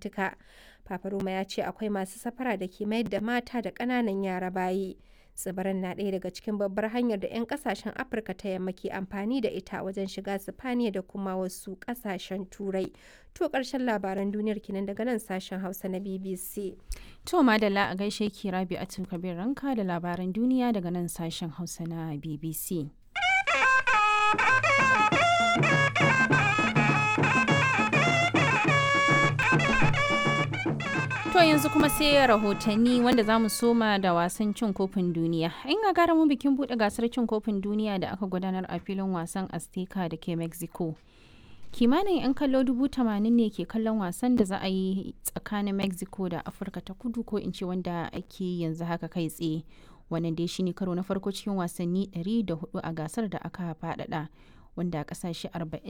Atlantika. Papa Roma ya ce akwai masu safara da ke mayar da mata da ƙananan yara bayi. Tsibirin na ɗaya daga cikin babbar hanyar da 'yan ƙasashen Afirka ta yamma ke amfani da ita wajen shiga Sifaniya da kuma wasu ƙasashen Turai. To ƙarshen labaran duniyar kenan daga nan sashen Hausa na BBC. To madalla a gaishe ki Rabi Atul Kabir Ranka da labaran duniya daga nan sashen Hausa na BBC. To yanzu kuma sai rahotanni wanda za mu soma da wasan cin kofin duniya. In ga mu bikin buɗe gasar cin kofin duniya da aka gudanar a filin wasan Azteca da ke Mexico. Kimanin 'yan kallo dubu tamanin ne ke kallon wasan da za a yi tsakanin Mexico da Afirka ta kudu ko in ce wanda ake yanzu haka kai tsaye. Wannan dai shine karo na farko cikin wasanni 104 a gasar da aka faɗaɗa. wanda kasashe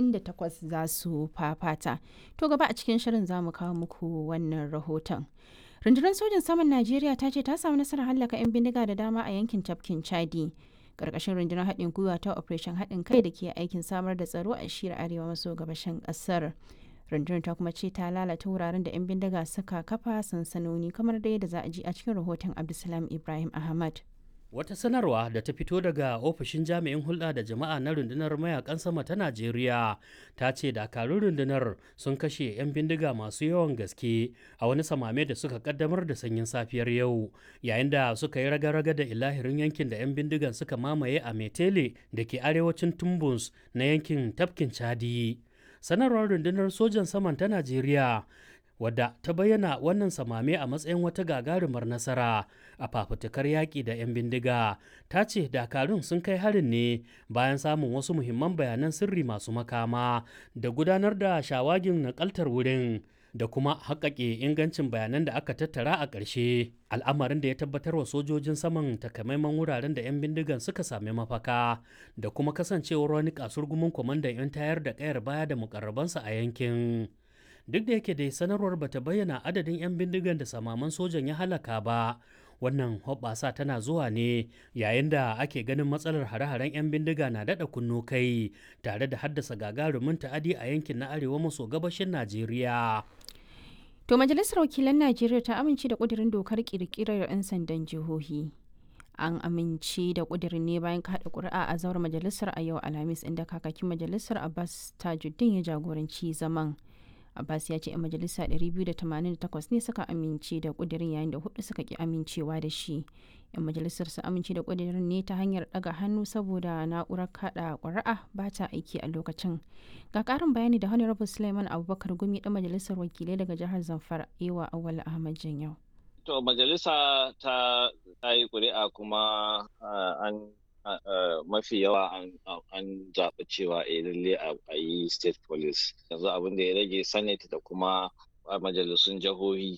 48 za su fafata. To gaba a cikin shirin za mu kawo muku wannan rahoton. Rundunar sojin saman Najeriya ta ce ta samu nasarar hallaka 'yan bindiga da dama a yankin tafkin Chadi. Karkashin rundunar haɗin gwiwa ta Operation haɗin kai da ke aikin samar da tsaro a shiyar arewa maso gabashin ƙasar. Rundunar ta kuma ce ta lalata wuraren da 'yan bindiga suka kafa sansanoni kamar da yadda za a ji a cikin rahoton Abdulsalam Ibrahim Ahmad. Wata sanarwa da ta fito daga ofishin jami'in hulɗa da jama'a na rundunar mayakan sama ta Najeriya ta ce dakarun rundunar sun kashe 'yan bindiga masu yawan gaske a wani samame da suka kaddamar da sanyin safiyar yau yayin da suka yi raga-raga da ilahirin yankin da 'yan bindigan suka mamaye a Metele da ke arewacin Tumbus na yankin tafkin Chadi. Sanarwar rundunar sojan saman ta Najeriya wadda ta bayyana wannan samame a matsayin wata gagarumar nasara a fafutukar yaƙi da 'yan bindiga ta ce dakarun sun kai harin ne bayan samun wasu muhimman bayanan sirri masu makama da gudanar da shawagin nakaltar wurin da kuma haƙaƙe ingancin bayanan da aka tattara a ƙarshe al'amarin da ya tabbatar wa sojojin saman takamaiman wuraren da 'yan bindigan suka sami mafaka da kuma kasancewar wani kasurgumin kwamandan 'yan tayar da ƙayar baya da mukarrabansa a yankin duk da yake dai sanarwar bata bayyana adadin 'yan bindigan da samaman sojan ya halaka ba wannan hoɓɓasa tana zuwa ne yayin da ake ganin matsalar hare-haren 'yan bindiga na daɗa kunno kai tare da haddasa gagarumin ta'adi a yankin na arewa maso gabashin najeriya To majalisar wakilan Najeriya ta amince da ƙudurin dokar ƙirƙirar 'yan sandan jihohi. an amince da kudirin ne bayan kaɗa ƙuri'a a zauren majalisar a yau alhamis inda kakakin majalisar abbas tajuddin ya jagoranci zaman abbas ya ce 'yan majalisa 288 ne suka amince da kudirin yayin da hudu suka ki amincewa da shi 'yan majalisar su amince da kudirin ne ta hanyar daga hannu saboda na'urar kaɗa ƙuri'a ba ta aiki a lokacin ga ƙarin bayani da honorable suleiman abubakar gumi ɗan majalisar wakilai daga jihar zamfara ewa awal ahmad yau. To majalisa ta yi ƙuri'a kuma an mafi yawa an zaɓi cewa a lalle a yi state police yanzu abin da ya rage senate da kuma majalisun jihohi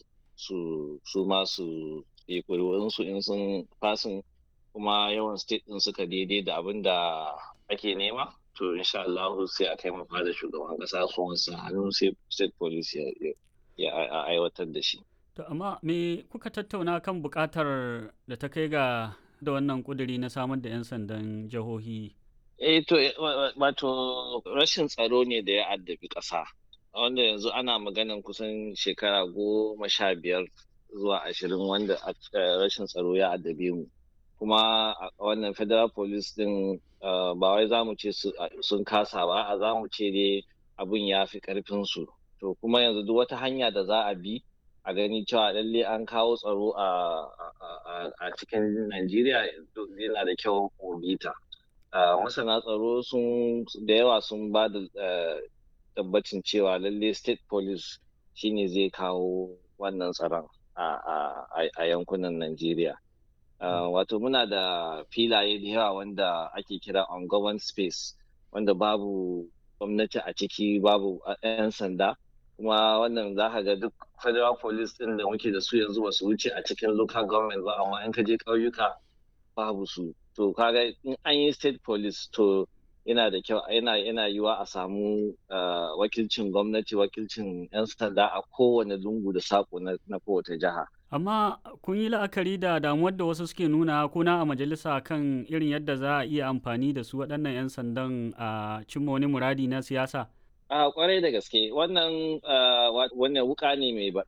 su su ma su yi ƙuri'unsu in sun fasin kuma yawan state ɗin suka daidai da abin da ake nema to insha Allah sai a kai mafa da shugaban ƙasa su wansa hannu sai state police ya aiwatar da shi. To amma me kuka tattauna kan buƙatar da ta kai ga da wannan ƙuduri na samar da 'yan sandan jihohi? Eh to wato rashin tsaro ne da ya addabi ƙasa. Wanda yanzu ana maganan kusan shekara goma sha biyar zuwa ashirin wanda rashin tsaro ya addabe mu. Kuma wannan federal police din ba wai za mu ce sun kasa ba, a za mu ce dai abin ya fi ƙarfinsu. To kuma yanzu duk wata hanya da za a bi a gani cewa lalle an kawo tsaro a cikin Najeriya yana da kyau bita. Masana tsaro sun da yawa sun ba da tabbacin cewa lalle state police shine zai kawo wannan tsaron a yankunan Najeriya. Wato muna da filaye da yawa wanda ake kira on space wanda babu gwamnati a ciki babu 'yan sanda. kuma wannan za ka ga duk federal police din da muke da su yanzu ba su wuce a cikin local government ba amma in ka je ƙauyuka babu su to kaga in an yi state police to yana da kyau yana yana yiwa a samu wakilcin gwamnati wakilcin 'yan sanda a kowane lungu da sako na kowace jiha amma kun yi la'akari da damuwar da wasu suke nuna kuna a majalisa kan irin yadda za a iya amfani da su waɗannan 'yan sandan a cimma wani muradi na siyasa a kwarai da gaske wannan wannan wuka ne